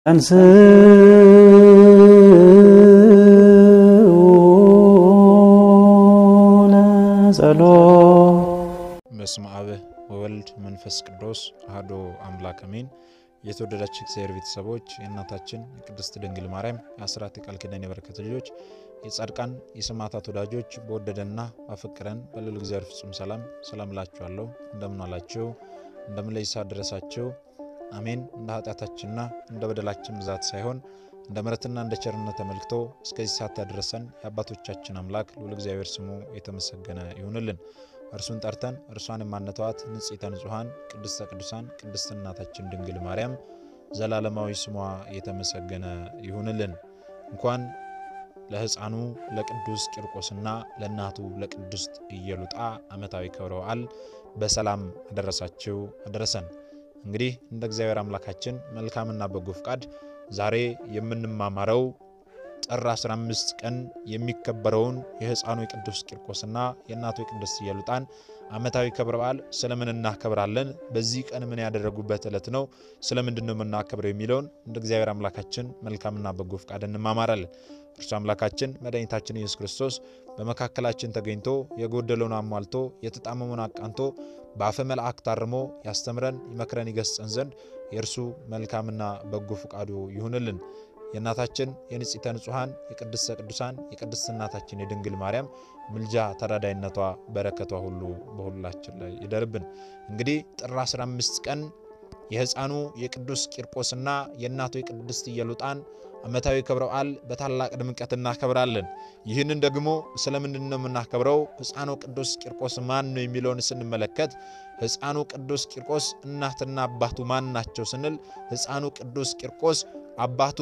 በስመ አብ ወወልድ መንፈስ ቅዱስ አሐዱ አምላክ አሜን። የተወደዳችሁ እግዚአብሔር ቤተሰቦች የእናታችን የቅድስት ድንግል ማርያም የአስራት የቃል ኪዳን የበረከት ልጆች የጻድቃን የሰማዕታት ወዳጆች በወደደና ባፈቀረን በልዑል እግዚአብሔር ፍጹም ሰላም ሰላም እላችኋለሁ። እንደምን አላችሁ? እንደምን ለይሳ ደረሳችሁ? አሜን። እንደ ኃጢአታችንና እንደ በደላችን ብዛት ሳይሆን እንደ ምሕረትና እንደ ቸርነት ተመልክቶ እስከዚህ ሰዓት ያደረሰን የአባቶቻችን አምላክ ልዑል እግዚአብሔር ስሙ የተመሰገነ ይሁንልን። እርሱን ጠርተን እርሷን የማነተዋት ንጽሕተ ንጹሐን ቅድስተ ቅዱሳን ቅድስት እናታችን ድንግል ማርያም ዘላለማዊ ስሟ የተመሰገነ ይሁንልን። እንኳን ለሕፃኑ ለቅዱስ ቂርቆስና ለእናቱ ለቅድስት ኢየሉጣ ዓመታዊ ክብረ በዓል በሰላም አደረሳችሁ አደረሰን። እንግዲህ እንደ እግዚአብሔር አምላካችን መልካምና በጎ ፍቃድ ዛሬ የምንማማረው ጥር 15 ቀን የሚከበረውን የሕፃኑ የቅዱስ ቂርቆስና የእናቱ የቅድስት ኢየሉጣን ዓመታዊ ክብረ በዓል ስለምን እናከብራለን? በዚህ ቀን ምን ያደረጉበት ዕለት ነው? ስለምንድን ነው የምናከብረው የሚለውን እንደ እግዚአብሔር አምላካችን መልካምና በጎ ፍቃድ እንማማራለን። እርሱ አምላካችን መድኃኒታችን ኢየሱስ ክርስቶስ በመካከላችን ተገኝቶ የጎደለውን አሟልቶ የተጣመመውን አቃንቶ በአፈ መልአክ ታርሞ ያስተምረን፣ ይመክረን፣ ይገስጸን ዘንድ የእርሱ መልካምና በጎ ፍቃዱ ይሁንልን። የእናታችን የንጽሕተ ንጹሐን የቅድስተ ቅዱሳን የቅድስት እናታችን የድንግል ማርያም ምልጃ ተራዳይነቷ በረከቷ ሁሉ በሁላችን ላይ ይደርብን። እንግዲህ ጥር 15 ቀን የሕፃኑ የቅዱስ ቂርቆስና የእናቱ የቅድስት ኢየሉጣን ዓመታዊ ክብረ በዓል በታላቅ ድምቀት እናከብራለን። ይህንን ደግሞ ስለምንድን ነው የምናከብረው? ሕፃኑ ቅዱስ ቂርቆስ ማን ነው የሚለውን ስንመለከት ሕፃኑ ቅዱስ ቂርቆስ እናትና አባቱ ማን ናቸው ስንል ሕፃኑ ቅዱስ ቂርቆስ አባቱ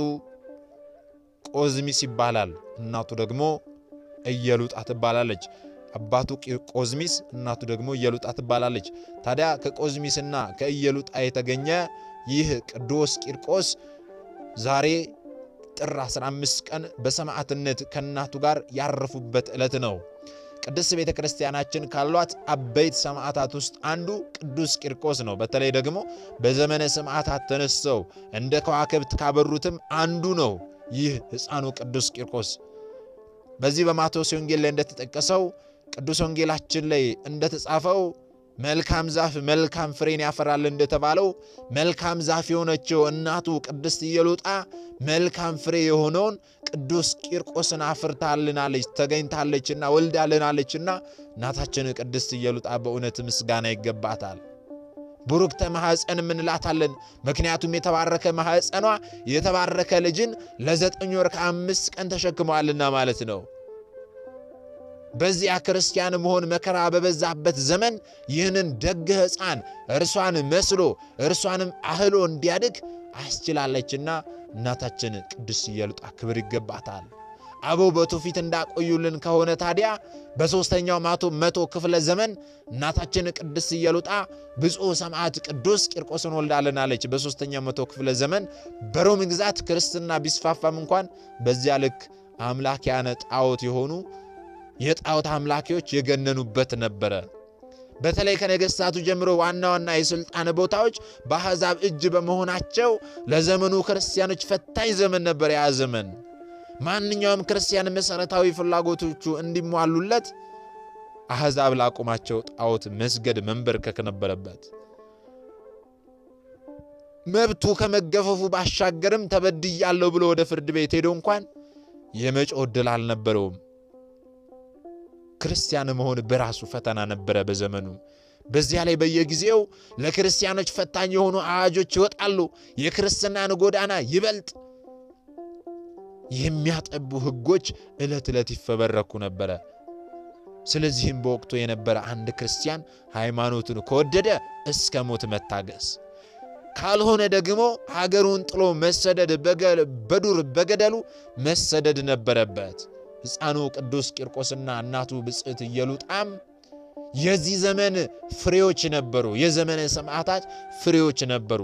ቆዝሚስ ይባላል። እናቱ ደግሞ ኢየሉጣ ትባላለች። አባቱ ቆዝሚስ እናቱ ደግሞ ኢየሉጣ ትባላለች። ታዲያ ከቆዝሚስና ከኢየሉጣ የተገኘ ይህ ቅዱስ ቂርቆስ ዛሬ ጥር 15 ቀን በሰማዕትነት ከእናቱ ጋር ያረፉበት ዕለት ነው። ቅድስት ቤተ ክርስቲያናችን ካሏት አበይት ሰማዕታት ውስጥ አንዱ ቅዱስ ቂርቆስ ነው። በተለይ ደግሞ በዘመነ ሰማዕታት ተነስተው እንደ ከዋክብት ካበሩትም አንዱ ነው ይህ ሕፃኑ ቅዱስ ቂርቆስ። በዚህ በማቴዎስ ወንጌል ላይ እንደተጠቀሰው ቅዱስ ወንጌላችን ላይ እንደተጻፈው መልካም ዛፍ መልካም ፍሬን ያፈራል እንደተባለው መልካም ዛፍ የሆነችው እናቱ ቅድስት ኢየሉጣ መልካም ፍሬ የሆነውን ቅዱስ ቂርቆስን አፍርታልናለች፣ ተገኝታለችና ወልዳልናለችና እናታችን ቅድስት ኢየሉጣ በእውነት ምስጋና ይገባታል። ቡሩክተ ማኅፀን እንላታለን። ምክንያቱም የተባረከ ማኅፀኗ የተባረከ ልጅን ለዘጠኝ ወር ከአምስት ቀን ተሸክመዋልና ማለት ነው። በዚያ ክርስቲያን መሆን መከራ በበዛበት ዘመን ይህንን ደግ ሕፃን እርሷን መስሎ እርሷንም አህሎ እንዲያድግ አስችላለችና እናታችን ቅድስት ኢየሉጣ ክብር ይገባታል። አበው በትውፊት እንዳቆዩልን ከሆነ ታዲያ በሦስተኛው መቶ ክፍለ ዘመን እናታችን ቅድስት ኢየሉጣ ብፁዕ ሰማዕት ቅዱስ ቂርቆስን ወልዳልናለች። በሦስተኛው መቶ ክፍለ ዘመን በሮም ግዛት ክርስትና ቢስፋፋም እንኳን በዚያ ልክ አምላኪያነ ጣዖት የሆኑ የጣዖት አምላኪዎች የገነኑበት ነበረ። በተለይ ከነገሥታቱ ጀምሮ ዋና ዋና የሥልጣን ቦታዎች በአሕዛብ እጅ በመሆናቸው ለዘመኑ ክርስቲያኖች ፈታኝ ዘመን ነበር። ያ ዘመን ማንኛውም ክርስቲያን መሠረታዊ ፍላጎቶቹ እንዲሟሉለት አሕዛብ ላቁማቸው ጣዖት መስገድ መንበርከክ ነበረበት። መብቱ ከመገፈፉ ባሻገርም ተበድያለሁ ብሎ ወደ ፍርድ ቤት ሄዶ እንኳን የመጮህ ዕድል አልነበረውም። ክርስቲያን መሆን በራሱ ፈተና ነበረ በዘመኑ። በዚያ ላይ በየጊዜው ለክርስቲያኖች ፈታኝ የሆኑ አዋጆች ይወጣሉ። የክርስትናን ጎዳና ይበልጥ የሚያጠቡ ሕጎች ዕለት ዕለት ይፈበረኩ ነበረ። ስለዚህም በወቅቱ የነበረ አንድ ክርስቲያን ሃይማኖቱን ከወደደ እስከ ሞት መታገስ፣ ካልሆነ ደግሞ ሀገሩን ጥሎ መሰደድ፣ በዱር በገደሉ መሰደድ ነበረበት። ሕፃኑ ቅዱስ ቂርቆስና እናቱ ብፅዕት ኢየሉጣም የዚህ ዘመን ፍሬዎች ነበሩ። የዘመነ ሰማዕታት ፍሬዎች ነበሩ።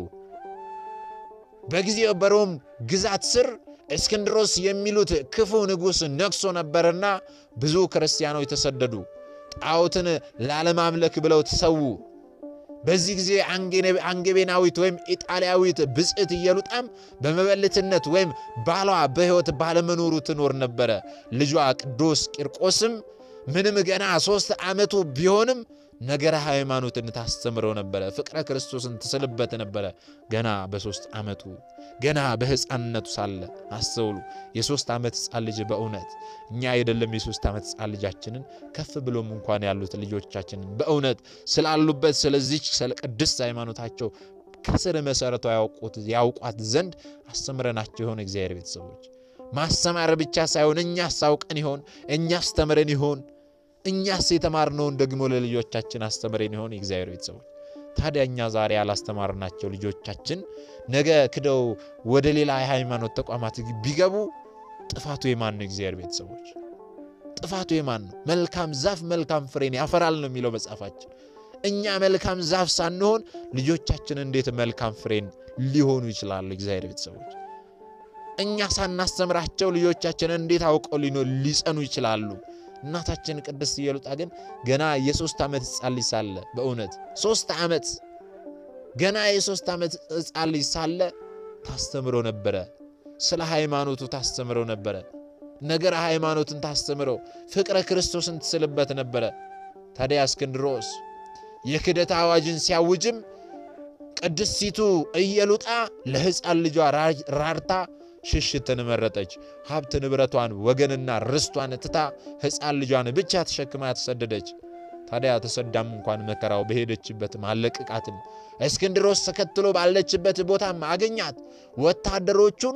በጊዜው በሮም ግዛት ስር እስክንድሮስ የሚሉት ክፉ ንጉሥ ነግሶ ነበርና ብዙ ክርስቲያኖች ተሰደዱ። ጣዖትን ላለማምለክ ብለው ተሰዉ። በዚህ ጊዜ አንጌቤናዊት ወይም ኢጣሊያዊት ብጽዕት ኢየሉጣም በመበለትነት ወይም ባሏ በሕይወት ባለመኖሩ ትኖር ነበረ። ልጇ ቅዱስ ቂርቆስም ምንም ገና ሦስት ዓመቱ ቢሆንም ነገረ ሃይማኖትን ታስተምረው ነበረ። ፍቅረ ክርስቶስን ትስልበት ነበረ። ገና በሦስት ዓመቱ ገና በሕፃንነቱ ሳለ አስተውሉ። የሦስት ዓመት ሕፃን ልጅ በእውነት እኛ አይደለም የሦስት ዓመት ሕፃን ልጃችንን ከፍ ብሎም እንኳን ያሉት ልጆቻችንን በእውነት ስላሉበት ስለዚች ስለ ቅድስት ሃይማኖታቸው ከስር መሠረቷ ያውቋት ዘንድ አስተምረናቸው የሆነ እግዚአብሔር ቤተሰቦች ማስተማር ብቻ ሳይሆን እኛስ አውቀን ይሆን? እኛስ ተምረን ይሆን? እኛስ የተማርነውን ደግሞ ለልጆቻችን አስተምረን ይሆን? የእግዚአብሔር ቤተሰቦች ታዲያ እኛ ዛሬ ያላስተማርናቸው ልጆቻችን ነገ ክደው ወደ ሌላ የሃይማኖት ተቋማት ቢገቡ ጥፋቱ የማን ነው? እግዚአብሔር ቤተሰቦች ጥፋቱ የማን ነው? መልካም ዛፍ መልካም ፍሬን ያፈራል ነው የሚለው መጽሐፋችን። እኛ መልካም ዛፍ ሳንሆን ልጆቻችን እንዴት መልካም ፍሬን ሊሆኑ ይችላሉ? እግዚአብሔር ቤተሰቦች እኛ ሳናስተምራቸው ልጆቻችን እንዴት አውቀው ሊጸኑ ይችላሉ? እናታችን ቅድስት ኢየሉጣ ግን ገና የሶስት ዓመት ሕፃን ልጅ ሳለ በእውነት ሶስት ዓመት ገና የሶስት ዓመት ሕፃን ልጅ ሳለ ታስተምረው ነበረ። ስለ ሃይማኖቱ ታስተምረው ነበረ። ነገረ ሃይማኖትን ታስተምረው፣ ፍቅረ ክርስቶስን ትስልበት ነበረ። ታዲያ እስክንድሮስ የክደት አዋጅን ሲያውጅም ቅድስቲቱ ኢየሉጣ ለሕፃን ልጇ ራርታ ሽሽትን መረጠች። ሀብት ንብረቷን፣ ወገንና ርስቷን ትታ ሕፃን ልጇን ብቻ ተሸክማ ተሰደደች። ታዲያ ተሰዳም እንኳን መከራው በሄደችበትም አለቅቃትም። እስክንድሮስ ተከትሎ ባለችበት ቦታም አገኛት። ወታደሮቹን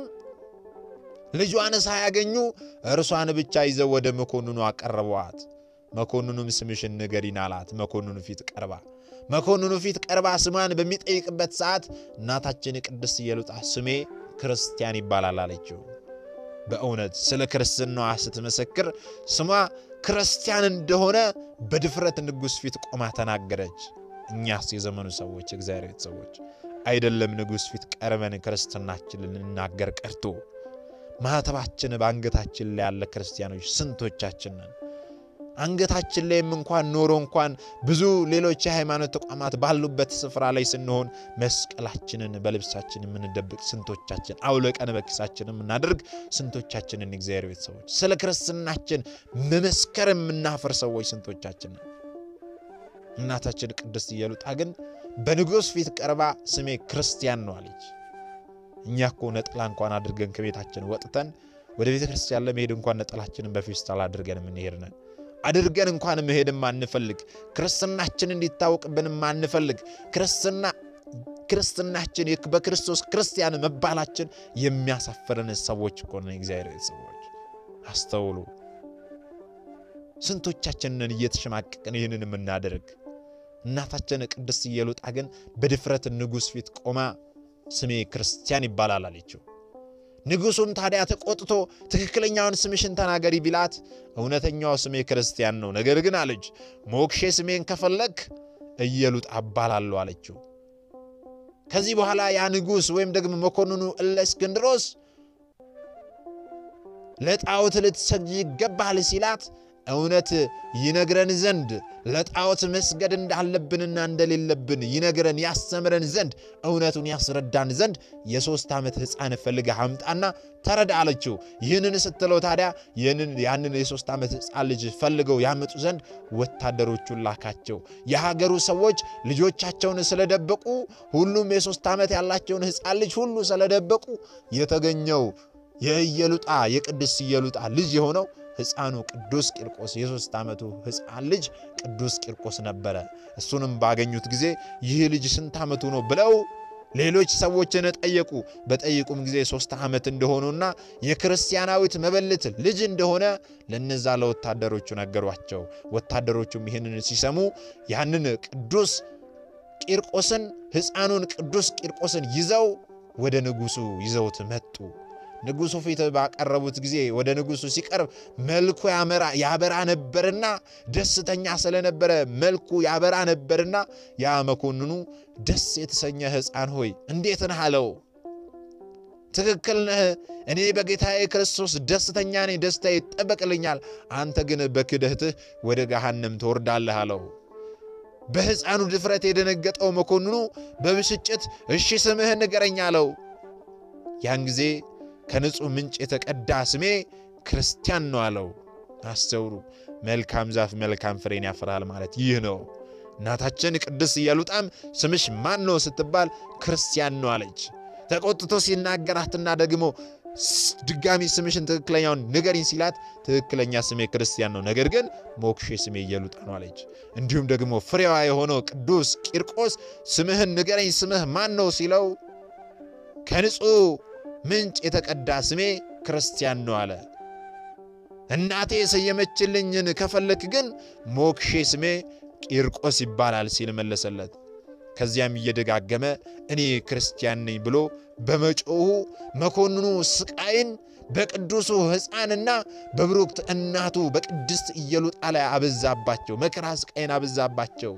ልጇን ሳያገኙ እርሷን ብቻ ይዘው ወደ መኮንኑ አቀረቧት። መኮንኑም ስምሽን ንገሪን አላት። መኮንኑ ፊት ቀርባ መኮንኑ ፊት ቀርባ ስሟን በሚጠይቅበት ሰዓት እናታችን ቅድስት ኢየሉጣ ስሜ ክርስቲያን ይባላል አለችው። በእውነት ስለ ክርስትናዋ ስትመሰክር ስሟ ክርስቲያን እንደሆነ በድፍረት ንጉሥ ፊት ቆማ ተናገረች። እኛስ የዘመኑ ሰዎች እግዚአብሔር ቤተሰቦች አይደለም ንጉሥ ፊት ቀርበን ክርስትናችንን ልንናገር ቀርቶ ማኅተባችን በአንገታችን ላይ ያለ ክርስቲያኖች ስንቶቻችን ነን? አንገታችን ላይም እንኳን ኖሮ እንኳን ብዙ ሌሎች የሃይማኖት ተቋማት ባሉበት ስፍራ ላይ ስንሆን መስቀላችንን በልብሳችን የምንደብቅ ስንቶቻችን፣ አውለቀን በኪሳችን የምናደርግ ስንቶቻችንን፣ እግዚአብሔር ቤተሰቦች ስለ ክርስትናችን መመስከር የምናፍር ሰዎች ስንቶቻችንን። እናታችን ቅድስት ኢየሉጣ ግን በንጉሥ ፊት ቀርባ ስሜ ክርስቲያን ነው አለች። እኛ እኮ ነጠላ እንኳን አድርገን ከቤታችን ወጥተን ወደ ቤተ ክርስቲያን ለመሄድ እንኳን ነጠላችንን በፌስታል አድርገን የምንሄድ ነን አድርገን እንኳን መሄድም አንፈልግ። ክርስትናችን እንዲታወቅብንም አንፈልግ። ክርስትና ክርስትናችን በክርስቶስ ክርስቲያን መባላችን የሚያሳፍረን ሰዎች እኮ ነን። እግዚአብሔር ሰዎች አስተውሉ። ስንቶቻችንን እየተሸማቀቅን ይህንን የምናደርግ። እናታችን ቅድስት ኢየሉጣ ግን በድፍረት ንጉሥ ፊት ቆማ ስሜ ክርስቲያን ይባላል አለችው። ንጉሡም ታዲያ ተቆጥቶ ትክክለኛውን ስምሽን ተናገሪ ቢላት እውነተኛው ስሜ ክርስቲያን ነው፣ ነገር ግን አለች ሞክሼ ስሜን ከፈለግ ኢየሉጣ እባላለሁ አለችው። ከዚህ በኋላ ያ ንጉሥ ወይም ደግሞ መኮንኑ እለእስክንድሮስ ለጣዖት ልትሰግጂ ይገባል ሲላት እውነት ይነግረን ዘንድ ለጣዖት መስገድ እንዳለብንና እንደሌለብን ይነግረን ያስተምረን ዘንድ እውነቱን ያስረዳን ዘንድ የሦስት ዓመት ሕፃን ፈልገህ አምጣና ተረዳ አለችው። ይህንን ስትለው ታዲያ ያንን የሦስት ዓመት ሕፃን ልጅ ፈልገው ያመጡ ዘንድ ወታደሮቹን ላካቸው። የሀገሩ ሰዎች ልጆቻቸውን ስለደበቁ ሁሉም የሦስት ዓመት ያላቸውን ሕፃን ልጅ ሁሉ ስለደበቁ የተገኘው የኢየሉጣ የቅድስት ኢየሉጣ ልጅ የሆነው ሕፃኑ ቅዱስ ቂርቆስ የሦስት ዓመቱ ሕፃን ልጅ ቅዱስ ቂርቆስ ነበረ። እሱንም ባገኙት ጊዜ ይህ ልጅ ስንት ዓመቱ ነው ብለው ሌሎች ሰዎችን ጠየቁ። በጠየቁም ጊዜ ሦስት ዓመት እንደሆኑና የክርስቲያናዊት መበለት ልጅ እንደሆነ ለነዛ ለወታደሮቹ ነገሯቸው። ወታደሮቹም ይህንን ሲሰሙ ያንን ቅዱስ ቂርቆስን ሕፃኑን ቅዱስ ቂርቆስን ይዘው ወደ ንጉሡ ይዘውት መጡ። ንጉሡ ፊት ባቀረቡት ጊዜ ወደ ንጉሡ ሲቀርብ መልኩ ያበራ ነበርና ደስተኛ ስለነበረ መልኩ ያበራ ነበርና ያ መኮንኑ ደስ የተሰኘ ሕፃን ሆይ እንዴት ነህ አለው። ትክክል ነህ፣ እኔ በጌታዬ ክርስቶስ ደስተኛ ነኝ፣ ደስታ ይጠበቅልኛል። አንተ ግን በክደትህ ወደ ገሃነም ትወርዳለህ አለው። በሕፃኑ ድፍረት የደነገጠው መኮንኑ በብስጭት እሺ ስምህን ንገረኝ አለው። ያን ጊዜ ከንጹሕ ምንጭ የተቀዳ ስሜ ክርስቲያን ነው አለው። አስተውሉ። መልካም ዛፍ መልካም ፍሬን ያፈራል ማለት ይህ ነው። እናታችን ቅድስት ኢየሉጣም ስምሽ ማን ነው ስትባል ክርስቲያን ነው አለች። ተቆጥቶ ሲናገራትና ደግሞ ድጋሚ ስምሽን ትክክለኛውን ንገሪኝ ሲላት ትክክለኛ ስሜ ክርስቲያን ነው፣ ነገር ግን ሞክሼ ስሜ ኢየሉጣ ነው አለች። እንዲሁም ደግሞ ፍሬዋ የሆነው ቅዱስ ቂርቆስ ስምህን ንገረኝ ስምህ ማን ነው ሲለው ከንጹሕ ምንጭ የተቀዳ ስሜ ክርስቲያን ነው አለ። እናቴ የሰየመችልኝን ከፈለክ ግን ሞክሼ ስሜ ቂርቆስ ይባላል ሲል መለሰለት። ከዚያም እየደጋገመ እኔ ክርስቲያን ነኝ ብሎ በመጮሁ መኮንኑ ስቃይን በቅዱሱ ሕፃንና በብሩክት እናቱ በቅድስት ኢየሉጣ ላይ አበዛባቸው። መከራ ስቃይን አበዛባቸው።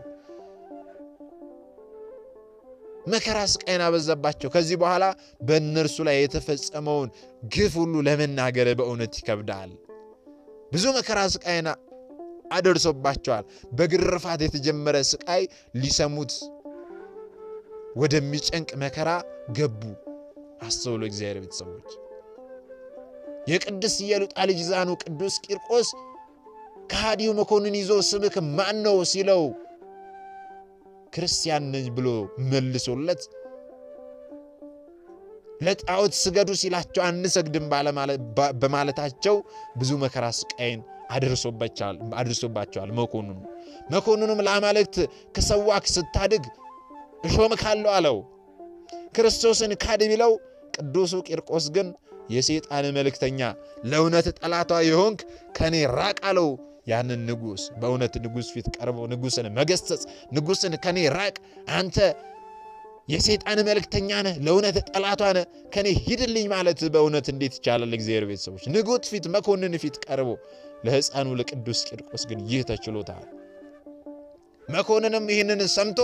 መከራ ስቃይን አበዛባቸው። ከዚህ በኋላ በእነርሱ ላይ የተፈጸመውን ግፍ ሁሉ ለመናገር በእውነት ይከብዳል። ብዙ መከራ ስቃይን አደርሶባቸዋል። በግርፋት የተጀመረ ስቃይ ሊሰሙት ወደሚጨንቅ መከራ ገቡ። አስተውሎ እግዚአብሔር ቤተሰቦች የቅድስት ኢየሉጣ ልጅ ዛኑ ቅዱስ ቂርቆስ ከሃዲው መኮንን ይዞ ስምክ ማን ነው ሲለው ክርስቲያን ነኝ ብሎ መልሶለት ለጣዖት ስገዱ ሲላቸው አንሰግድም በማለታቸው ብዙ መከራ ስቃይን አድርሶባቸዋል። መኮንኑ መኮንኑም ለአማልክት ከሰዋክ ስታድግ እሾምካለሁ አለው። ክርስቶስን ካድ ቢለው ቅዱሱ ቂርቆስ ግን የሰይጣን መልእክተኛ ለእውነት ጠላቷ የሆንክ ከእኔ ራቅ አለው። ያንን ንጉሥ በእውነት ንጉሥ ፊት ቀርበው ንጉሥን መገሰጽ፣ ንጉሥን ከኔ ራቅ፣ አንተ የሰይጣን መልእክተኛ ነህ፣ ለእውነት ጠላቷ ነህ፣ ከኔ ሂድልኝ ማለት በእውነት እንዴት ይቻላል? እግዚአብሔር ቤተሰቦች ንጉሥ ፊት መኮንን ፊት ቀርቦ ለሕፃኑ ለቅዱስ ቂርቆስ ግን ይህ ተችሎታል። መኮንንም ይህንን ሰምቶ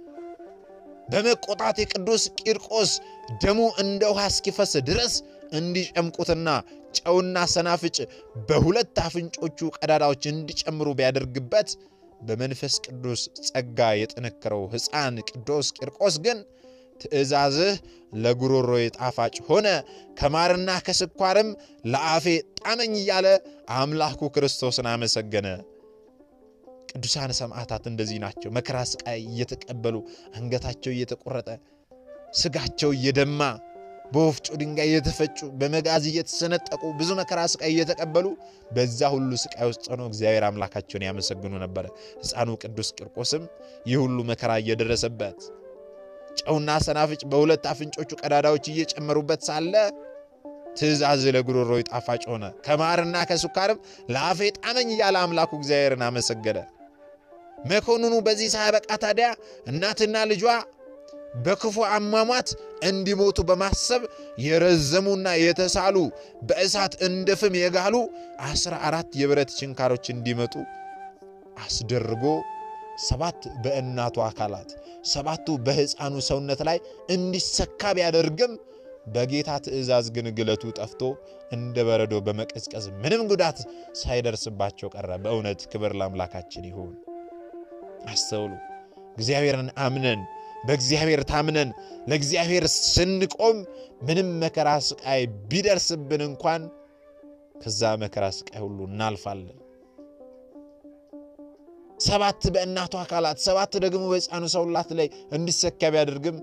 በመቆጣት የቅዱስ ቂርቆስ ደሙ እንደ ውሃ እስኪፈስ ድረስ እንዲጨምቁትና ጨውና ሰናፍጭ በሁለት አፍንጮቹ ቀዳዳዎች እንዲጨምሩ ቢያደርግበት በመንፈስ ቅዱስ ጸጋ የጠነከረው ሕፃን ቅዱስ ቂርቆስ ግን ትእዛዝህ ለጉሮሮዬ ጣፋጭ ሆነ፣ ከማርና ከስኳርም ለአፌ ጣመኝ እያለ አምላኩ ክርስቶስን አመሰገነ። ቅዱሳን ሰማዕታት እንደዚህ ናቸው። መከራ ስቃይ እየተቀበሉ አንገታቸው እየተቆረጠ ስጋቸው እየደማ በወፍጮ ድንጋይ እየተፈጩ በመጋዝ እየተሰነጠቁ ብዙ መከራ ስቃይ እየተቀበሉ በዛ ሁሉ ስቃይ ውስጥ ሆነው እግዚአብሔር አምላካቸውን ያመሰግኑ ነበረ። ሕፃኑ ቅዱስ ቂርቆስም ይህ ሁሉ መከራ እየደረሰበት ጨውና ሰናፍጭ በሁለት አፍንጮቹ ቀዳዳዎች እየጨመሩበት ሳለ ትእዛዝ ለጉሮሮ ጣፋጭ ሆነ፣ ከማርና ከስኳርም ለአፌ ጣመኝ እያለ አምላኩ እግዚአብሔርን አመሰገነ። መኮንኑ በዚህ ሳያበቃ ታዲያ እናትና ልጇ በክፉ አሟሟት እንዲሞቱ በማሰብ የረዘሙና የተሳሉ በእሳት እንደ ፍም የጋሉ አስራ አራት የብረት ችንካሮች እንዲመጡ አስደርጎ ሰባት በእናቱ አካላት ሰባቱ በሕፃኑ ሰውነት ላይ እንዲሰካ ቢያደርግም በጌታ ትእዛዝ ግን ግለቱ ጠፍቶ እንደ በረዶ በመቀዝቀዝ ምንም ጉዳት ሳይደርስባቸው ቀረ። በእውነት ክብር ለአምላካችን ይሁን። አስተውሉ። እግዚአብሔርን አምነን በእግዚአብሔር ታምነን ለእግዚአብሔር ስንቆም ምንም መከራ ስቃይ ቢደርስብን እንኳን ከዛ መከራ ስቃይ ሁሉ እናልፋለን። ሰባት በእናቱ አካላት ሰባት ደግሞ በሕፃኑ ሰውላት ላይ እንዲሰካ ቢያደርግም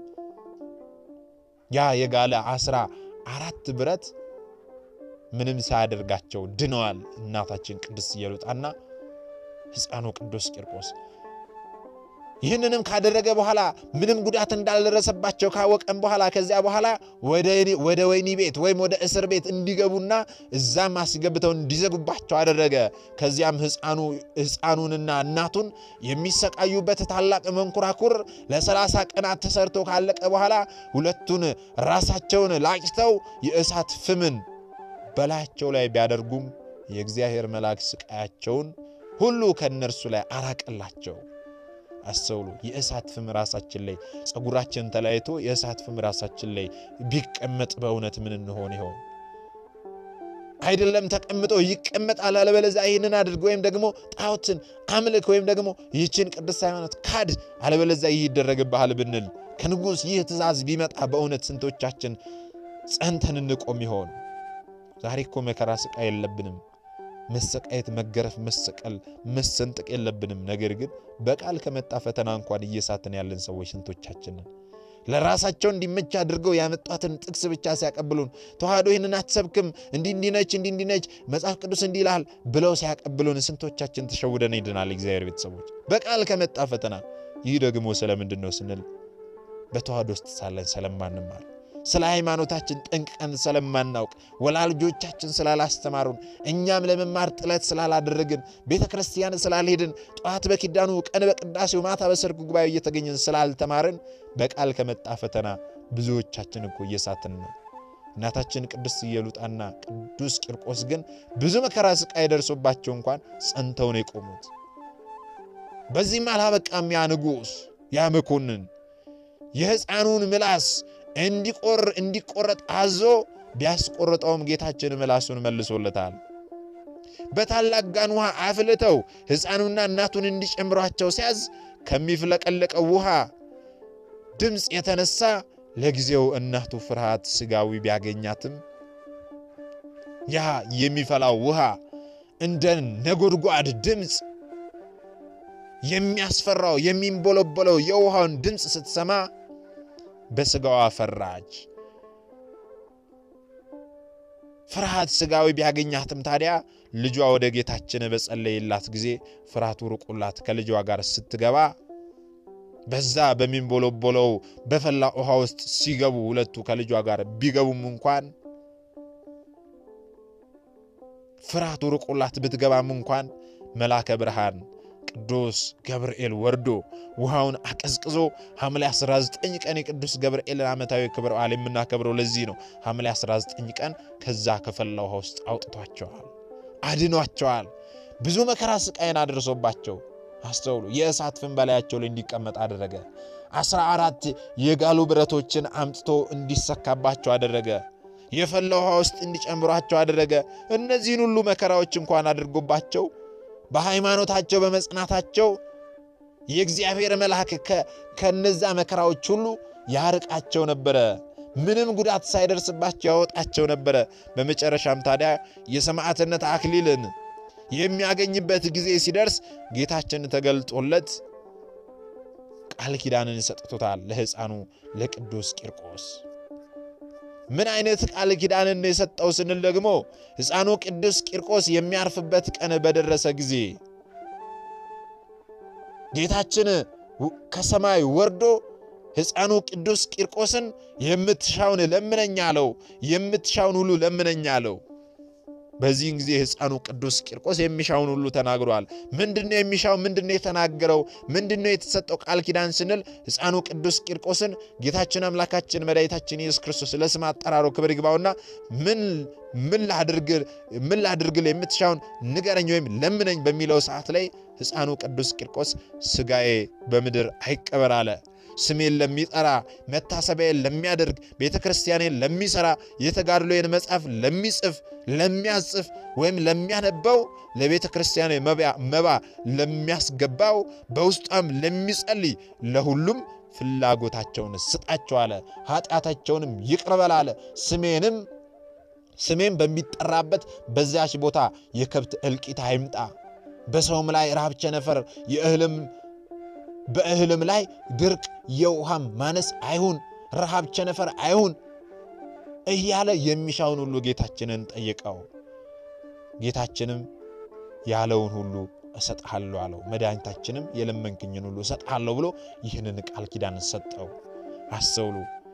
ያ የጋለ አስራ አራት ብረት ምንም ሳያደርጋቸው ድነዋል። እናታችን ቅድስት ኢየሉጣና ሕፃኑ ቅዱስ ቂርቆስ ይህንንም ካደረገ በኋላ ምንም ጉዳት እንዳልደረሰባቸው ካወቀም በኋላ ከዚያ በኋላ ወደ ወህኒ ቤት ወይም ወደ እስር ቤት እንዲገቡና እዛም አስገብተው እንዲዘጉባቸው አደረገ። ከዚያም ሕፃኑንና እናቱን የሚሰቃዩበት ታላቅ መንኮራኩር ለሰላሳ ቀናት ተሰርቶ ካለቀ በኋላ ሁለቱን ራሳቸውን ላጭተው የእሳት ፍምን በላያቸው ላይ ቢያደርጉም የእግዚአብሔር መልአክ ስቃያቸውን ሁሉ ከእነርሱ ላይ አራቀላቸው። አስተውሉ። የእሳት ፍም ራሳችን ላይ ፀጉራችን ተለያይቶ የእሳት ፍም ራሳችን ላይ ቢቀመጥ በእውነት ምን እንሆን ይሆን? አይደለም ተቀምጦ ይቀመጣል። አለበለዚያ ይህንን አድርግ ወይም ደግሞ ጣዖትን አምልክ ወይም ደግሞ ይህችን ቅድስት ሃይማኖት ካድ፣ አለበለዚያ ይህ ይደረግብሃል ብንል ከንጉሥ ይህ ትእዛዝ ቢመጣ በእውነት ስንቶቻችን ጸንተን እንቆም ይሆን? ዛሬ እኮ መከራ ስቃይ የለብንም። መሰቃየት፣ መገረፍ፣ መሰቀል፣ መሰንጠቅ የለብንም። ነገር ግን በቃል ከመጣ ፈተና እንኳን እየሳትን ያለን ሰዎች ስንቶቻችንን ለራሳቸው እንዲመች አድርገው ያመጧትን ጥቅስ ብቻ ሲያቀብሉን ተዋህዶ ይህንን አትሰብክም እንዲህ እንዲነች እንዲህ እንዲነች መጽሐፍ ቅዱስ እንዲህ ይልሃል ብለው ሲያቀብሉን ስንቶቻችን ተሸውደን ሄድናል። እግዚአብሔር ቤተሰቦች በቃል ከመጣ ፈተና ይህ ደግሞ ስለምንድን ነው ስንል በተዋህዶ ውስጥ ሳለን ስለማንማር ስለ ሃይማኖታችን ጠንቅቀን ስለማናውቅ ወላጆቻችን ስላላስተማሩን እኛም ለመማር ጥለት ስላላደረግን ቤተ ክርስቲያን ስላልሄድን ጠዋት በኪዳኑ ቀን በቅዳሴው ማታ በሰርኩ ጉባኤ እየተገኘን ስላልተማርን በቃል ከመጣ ፈተና ብዙዎቻችን እኮ እየሳትን ነው። እናታችን ቅድስት ኢየሉጣና ቅዱስ ቂርቆስ ግን ብዙ መከራ ስቃይ ደርሶባቸው እንኳን ጸንተው ነው የቆሙት። በዚህም አላበቃም። ያ ንጉሥ ያ መኮንን የሕፃኑን ምላስ እንዲቆር እንዲቆረጥ አዞ ቢያስቆርጠውም ጌታችን ምላሱን መልሶለታል። በታላቅ ጋን ውሃ አፍልተው ሕፃኑና እናቱን እንዲጨምሯቸው ሲያዝ ከሚፍለቀለቀው ውሃ ድምፅ የተነሳ ለጊዜው እናቱ ፍርሃት ሥጋዊ ቢያገኛትም ያ የሚፈላው ውሃ እንደ ነጎድጓድ ድምፅ የሚያስፈራው የሚንቦለቦለው የውሃውን ድምፅ ስትሰማ በሥጋዋ ፈራች። ፍርሃት ሥጋዊ ቢያገኛትም ታዲያ ልጇ ወደ ጌታችን በጸለየላት ጊዜ ፍርሃቱ ርቆላት ከልጇ ጋር ስትገባ በዛ በሚንቦለቦለው በፈላ ውሃ ውስጥ ሲገቡ ሁለቱ ከልጇ ጋር ቢገቡም እንኳን ፍርሃቱ ርቆላት ብትገባም እንኳን መልአከ ብርሃን ቅዱስ ገብርኤል ወርዶ ውሃውን አቀዝቅዞ ሐምሌ 19 ቀን የቅዱስ ገብርኤልን ዓመታዊ ክብረ በዓል የምናከብረው ለዚህ ነው። ሐምሌ 19 ቀን ከዛ ከፈላ ውሃ ውስጥ አውጥቷቸዋል፣ አድኗቸዋል። ብዙ መከራ ስቃይን አድርሶባቸው አስተውሉ። የእሳት ፍም በላያቸው ላይ እንዲቀመጥ አደረገ። አስራ አራት የጋሉ ብረቶችን አምጥቶ እንዲሰካባቸው አደረገ። የፈላ ውሃ ውስጥ እንዲጨምሯቸው አደረገ። እነዚህን ሁሉ መከራዎች እንኳን አድርጎባቸው በሃይማኖታቸው በመጽናታቸው የእግዚአብሔር መልአክ ከነዛ መከራዎች ሁሉ ያርቃቸው ነበረ። ምንም ጉዳት ሳይደርስባቸው ያወጣቸው ነበረ። በመጨረሻም ታዲያ የሰማዕትነት አክሊልን የሚያገኝበት ጊዜ ሲደርስ ጌታችን ተገልጦለት ቃል ኪዳንን ሰጥቶታል ለሕፃኑ ለቅዱስ ቂርቆስ። ምን አይነት ቃል ኪዳንን የሰጠው ስንል ደግሞ ሕፃኑ ቅዱስ ቂርቆስ የሚያርፍበት ቀን በደረሰ ጊዜ ጌታችን ከሰማይ ወርዶ ሕፃኑ ቅዱስ ቂርቆስን የምትሻውን ለምነኝ አለው። የምትሻውን ሁሉ ለምነኝ አለው። በዚህን ጊዜ ሕፃኑ ቅዱስ ቂርቆስ የሚሻውን ሁሉ ተናግሯል። ምንድነው የሚሻው? ምንድነው የተናገረው? ምንድነው የተሰጠው ቃል ኪዳን ስንል ሕፃኑ ቅዱስ ቂርቆስን ጌታችን አምላካችን መድኃኒታችን ኢየሱስ ክርስቶስ ለስም አጠራሩ ክብር ይግባውና ምን ምን ላድርግል የምትሻውን ንገረኝ ወይም ለምነኝ በሚለው ሰዓት ላይ ሕፃኑ ቅዱስ ቂርቆስ ሥጋዬ በምድር አይቀበር አለ። ስሜን ለሚጠራ መታሰቢያዬን ለሚያደርግ ቤተ ክርስቲያኔን ለሚሠራ የተጋድሎዬን መጽሐፍ ለሚጽፍ ለሚያጽፍ ወይም ለሚያነበው ለቤተ ክርስቲያኔ መባ ለሚያስገባው በውስጧም ለሚጸልይ ለሁሉም ፍላጎታቸውን ስጣቸው አለ። ኃጢአታቸውንም ይቅር በል አለ። ስሜንም ስሜም በሚጠራበት በዚያች ቦታ የከብት እልቂት አይምጣ፣ በሰውም ላይ ረሃብ፣ ቸነፈር የእህልም በእህልም ላይ ድርቅ የውሃም ማነስ አይሁን፣ ረሃብ ቸነፈር አይሁን እያለ የሚሻውን ሁሉ ጌታችንን ጠየቀው። ጌታችንም ያለውን ሁሉ እሰጥሃለሁ አለው። መድኃኒታችንም የለመንክኝን ሁሉ እሰጥሃለሁ ብሎ ይህንን ቃል ኪዳን ሰጠው። አስተውሉ።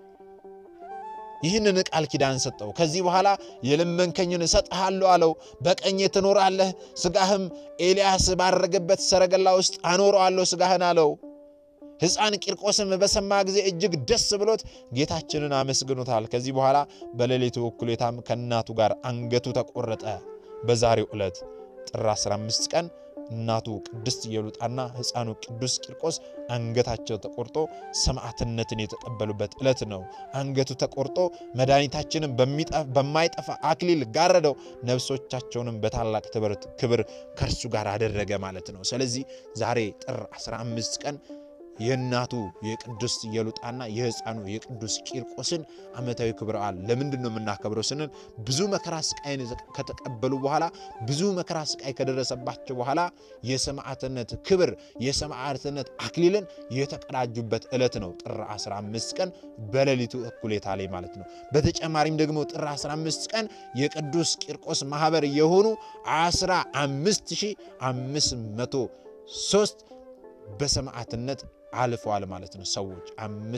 ይህንን ቃል ኪዳን ሰጠው። ከዚህ በኋላ የለመንከኝን እሰጥሃለሁ አለው። በቀኜ ትኖራለህ፣ ሥጋህም ኤልያስ ባረገበት ሰረገላ ውስጥ አኖረዋለሁ ሥጋህን አለው። ሕፃን ቂርቆስም በሰማ ጊዜ እጅግ ደስ ብሎት ጌታችንን አመስግኖታል። ከዚህ በኋላ በሌሊቱ እኩሌታም ከእናቱ ጋር አንገቱ ተቆረጠ። በዛሬው ዕለት ጥር 15 ቀን እናቱ ቅድስት ኢየሉጣና ሕፃኑ ቅዱስ ቂርቆስ አንገታቸው ተቆርጦ ሰማዕትነትን የተቀበሉበት ዕለት ነው። አንገቱ ተቆርጦ መድኃኒታችንን በማይጠፋ አክሊል ጋረደው፣ ነፍሶቻቸውንም በታላቅ ክብር ከእርሱ ጋር አደረገ ማለት ነው። ስለዚህ ዛሬ ጥር 15 ቀን የእናቱ የቅዱስ ኢየሉጣና የሕፃኑ የቅዱስ ቂርቆስን ዓመታዊ ክብረ በዓል ለምንድን ነው የምናከብረው ስንል ብዙ መከራ ስቃይን ከተቀበሉ በኋላ ብዙ መከራ ስቃይ ከደረሰባቸው በኋላ የሰማዕትነት ክብር የሰማዕትነት አክሊልን የተቀዳጁበት ዕለት ነው። ጥር 15 ቀን በሌሊቱ እኩሌታ ላይ ማለት ነው። በተጨማሪም ደግሞ ጥር 15 ቀን የቅዱስ ቂርቆስ ማህበር የሆኑ 15503 በሰማዕትነት አልፈዋል ማለት ነው። ሰዎች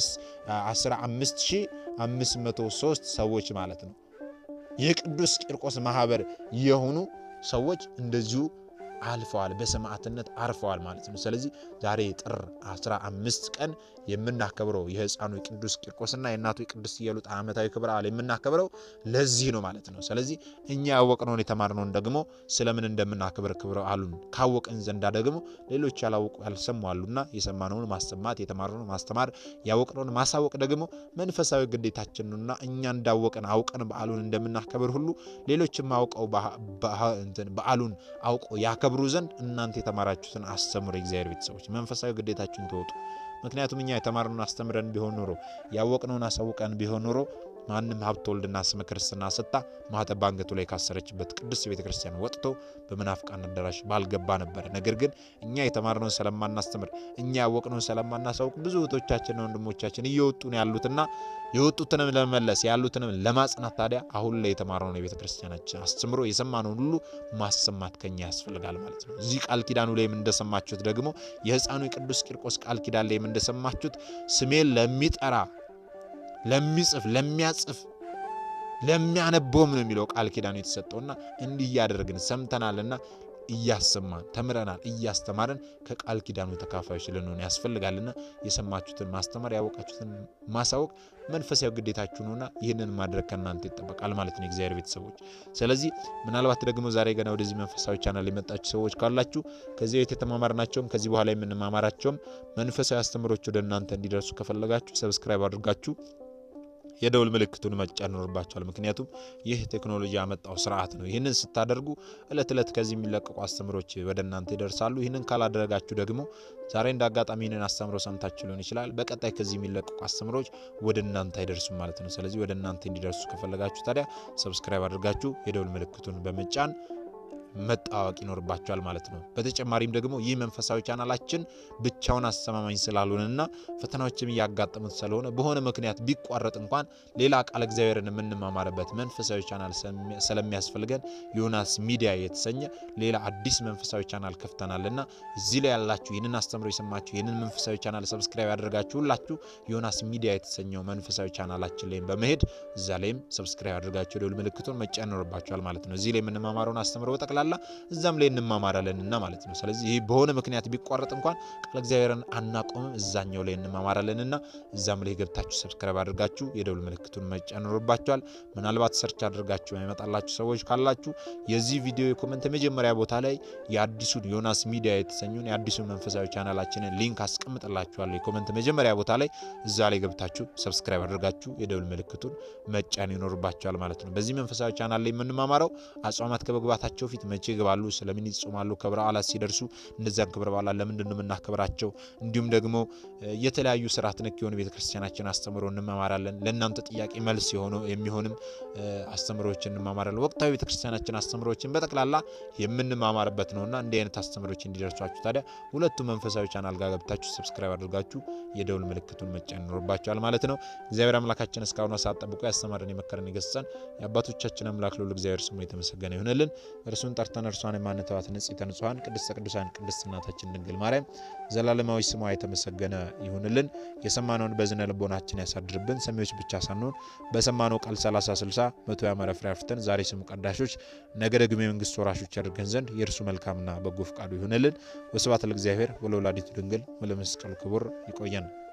15503 ሰዎች ማለት ነው። የቅዱስ ቂርቆስ ማህበር የሆኑ ሰዎች እንደዚሁ አልፈዋል፣ በሰማዕትነት አርፈዋል ማለት ነው። ስለዚህ ዛሬ ጥር 15 ቀን የምናከብረው የሕፃኑ የቅዱስ ቂርቆስና የእናቱ የቅዱስ ኢየሉጣ ዓመታዊ ክብረ በዓል የምናከብረው ለዚህ ነው ማለት ነው። ስለዚህ እኛ ያወቅነውን የተማርነውን ደግሞ ስለምን እንደምናከብር ክብረ በዓሉን ካወቅን ዘንዳ ደግሞ ሌሎች ያላወቁ ያልሰሙ አሉና የሰማነውን ማሰማት የተማርነውን ማስተማር ያወቅነውን ማሳወቅ ደግሞ መንፈሳዊ ግዴታችን ነውና እኛ እንዳወቅን አውቀን በዓሉን እንደምናከብር ሁሉ ሌሎችም አውቀው በዓሉን አውቀው ያከብሩ ዘንድ እናንተ የተማራችሁትን አስተምሩ። የእግዚአብሔር ቤተሰቦች መንፈሳዊ ግዴታችሁን ተወጡ። ምክንያቱም እኛ የተማርነውን አስተምረን ቢሆን ኖሮ ያወቅነውን አሳውቀን ቢሆን ኖሮ ማንም ሀብተ ወልድና ስመ ክርስትና ሰጥታ ማኅተብ በአንገቱ ላይ ካሰረችበት ቅድስት ቤተ ክርስቲያን ወጥቶ በመናፍቃን አዳራሽ ባልገባ ነበረ። ነገር ግን እኛ የተማርነውን ስለማናስተምር እኛ ያወቅነውን ስለማናሳውቅ ብዙ እህቶቻችንና ወንድሞቻችን እየወጡ ነው ያሉትና የወጡትንም ለመመለስ ያሉትንም ለማጽናት ታዲያ አሁን ላይ የተማርነውን የቤተ ክርስቲያናችን አስተምሮ የሰማነውን ሁሉ ማሰማት ከኛ ያስፈልጋል ማለት ነው። እዚህ ቃል ኪዳኑ ላይም እንደሰማችሁት ደግሞ የሕፃኑ የቅዱስ ቂርቆስ ቃል ኪዳን ላይም እንደሰማችሁት ስሜን ለሚጠራ ለሚጽፍ ለሚያጽፍ ለሚያነበውም ነው የሚለው ቃል ኪዳኑ የተሰጠውና እንዲህ እያደረግን ሰምተናልና እያሰማን ተምረናል እያስተማርን ከቃል ኪዳኑ ተካፋዮች ልንሆን ያስፈልጋልና የሰማችሁትን ማስተማር ያወቃችሁትን ማሳወቅ መንፈሳዊ ግዴታችሁ ነውና ይህንን ማድረግ ከእናንተ ይጠበቃል ማለት ነው የእግዚአብሔር ቤተሰቦች። ስለዚህ ምናልባት ደግሞ ዛሬ ገና ወደዚህ መንፈሳዊ ቻናል የመጣችሁ ሰዎች ካላችሁ ከዚህ ቤት የተማማርናቸውም ከዚህ በኋላ የምንማማራቸውም መንፈሳዊ አስተምሮች ወደ እናንተ እንዲደርሱ ከፈለጋችሁ ሰብስክራይብ አድርጋችሁ የደውል ምልክቱን መጫን ይኖርባቸዋል። ምክንያቱም ይህ ቴክኖሎጂ ያመጣው ስርዓት ነው። ይህንን ስታደርጉ እለት ዕለት ከዚህ የሚለቀቁ አስተምሮች ወደ እናንተ ይደርሳሉ። ይህንን ካላደረጋችሁ ደግሞ ዛሬ እንደ አጋጣሚ ይህንን አስተምሮ ሰምታችሁ ሊሆን ይችላል። በቀጣይ ከዚህ የሚለቀቁ አስተምሮች ወደ እናንተ አይደርሱም ማለት ነው። ስለዚህ ወደ እናንተ እንዲደርሱ ከፈለጋችሁ ታዲያ ሰብስክራይብ አድርጋችሁ የደውል ምልክቱን በመጫን መጣዋወቅ ይኖርባቸዋል ማለት ነው። በተጨማሪም ደግሞ ይህ መንፈሳዊ ቻናላችን ብቻውን አስተማማኝ ስላልሆነና ፈተናዎችም እያጋጠሙት ስለሆነ በሆነ ምክንያት ቢቋረጥ እንኳን ሌላ ቃል እግዚአብሔርን የምንማማርበት መንፈሳዊ ቻናል ስለሚያስፈልገን ዮናስ ሚዲያ የተሰኘ ሌላ አዲስ መንፈሳዊ ቻናል ከፍተናልና እዚህ ላይ ያላችሁ ይህንን አስተምሮ የሰማችሁ ይህንን መንፈሳዊ ቻናል ሰብስክራይብ ያደርጋችሁ ሁላችሁ ዮናስ ሚዲያ የተሰኘው መንፈሳዊ ቻናላችን ላይም በመሄድ እዛ ላይም ሰብስክራይብ አድርጋችሁ ደውል ምልክቱን መጫን ይኖርባችኋል ማለት ነው። እዚህ ላይ የምንማማረውን አስተምሮ በጠቅላላ እዛም ላይ እንማማራለን እና ማለት ነው። ስለዚህ ይህ በሆነ ምክንያት ቢቋረጥ እንኳን ቃል እግዚአብሔርን አናቆምም፣ እዛኛው ላይ እንማማራለን እና እዛም ላይ ገብታችሁ ሰብስክራይብ አድርጋችሁ የደውል ምልክቱን መጫን ይኖርባችኋል። ምናልባት ሰርች አድርጋችሁ የመጣላችሁ ሰዎች ካላችሁ የዚህ ቪዲዮ የኮመንት መጀመሪያ ቦታ ላይ የአዲሱን ዮናስ ሚዲያ የተሰኙን የአዲሱን መንፈሳዊ ቻናላችንን ሊንክ አስቀምጥላችኋለሁ። የኮመንት መጀመሪያ ቦታ ላይ እዛ ላይ ገብታችሁ ሰብስክራይብ አድርጋችሁ የደውል ምልክቱን መጫን ይኖርባችኋል ማለት ነው። በዚህ መንፈሳዊ ቻናል ላይ የምንማማረው አጽዋማት ከመግባታቸው ፊት መቼ ይገባሉ፣ ስለምን ይጾማሉ፣ ክብረ በዓላት ሲደርሱ እነዚያን ክብረ በዓላት ለምንድን ነው የምናከብራቸው፣ እንዲሁም ደግሞ የተለያዩ ስርዓት ነክ የሆኑ ቤተክርስቲያናችን አስተምሮ እንማማራለን። ለእናንተ ጥያቄ መልስ የሆኑ የሚሆንም አስተምሮችን እንማማራለን። ወቅታዊ ቤተክርስቲያናችን አስተምሮችን በጠቅላላ የምንማማርበት ነውና እንዲህ አይነት አስተምሮች እንዲደርሷችሁ ታዲያ ሁለቱ መንፈሳዊ ቻናል ጋር ገብታችሁ ሰብስክራይብ አድርጋችሁ የደውል ምልክቱን መጫን ይኖርባችኋል ማለት ነው። እግዚአብሔር አምላካችን እስካሁኑ ሰዓት ጠብቆ ያስተማረን የመከረን የገሰጸን የአባቶቻችን አምላክ ልዑል እግዚአብሔር ስሙ የተመሰገነ ይሁንልን። እርሱን ጠርተን እርሷን የማንተዋት ንጽሕተ ንጹሐን ቅድስተ ቅዱሳን ቅድስት እናታችን ድንግል ማርያም ዘላለማዊ ስሟ የተመሰገነ ይሁንልን። የሰማነውን በዝነ ልቦናችን ያሳድርብን። ሰሚዎች ብቻ ሳንሆን በሰማነው ቃል 30 60 መቶ ያማረ ፍሬ አፍርተን ዛሬ ስሙ ቀዳሾች ነገ ደግሞ የመንግስት ወራሾች ያደርገን ዘንድ የእርሱ መልካምና በጎ ፍቃዱ ይሁንልን። ወስብሐት ለእግዚአብሔር ወለወላዲቱ ድንግል ወለመስቀሉ ክቡር። ይቆየን።